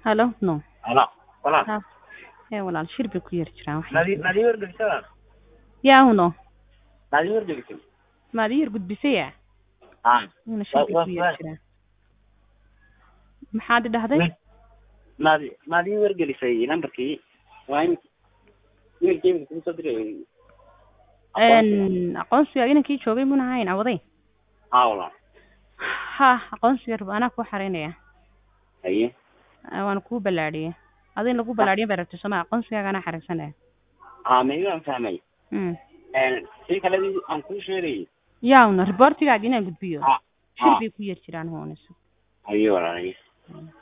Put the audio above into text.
halo no Ala, walaal. ha ee walaal shir bay ku yari jiraan wax Nadi nadi wargelisay walaal. yaa huno Nadi wargelisay. maad ii yar gudbisaya Ah. ina shir bay Waa- ku waa- yari jiraan maxaad i dhahday Nadi nadi wargelisay numberkii. Waa in wiilkii ku soo diray. Een, aqoonsiga inankii joogay muna hayn awaday Ah walaal. ha aqoonsiga raba anaa kuu xaraynaya Haye. Ah, waana kuu ballaadhiyey adin lagu ballaadhiyan bay rabtay sooma aqoonsigaaga anaa xaraysanaya Ah, ma iga fahmay. Mm. Een, si kale aan ku sheegay. yaawna reportigaagi inaan gudbiyo Ah. shir Ah. bay ku yari jiraan hoonayso Haye walaal. haye. Mm.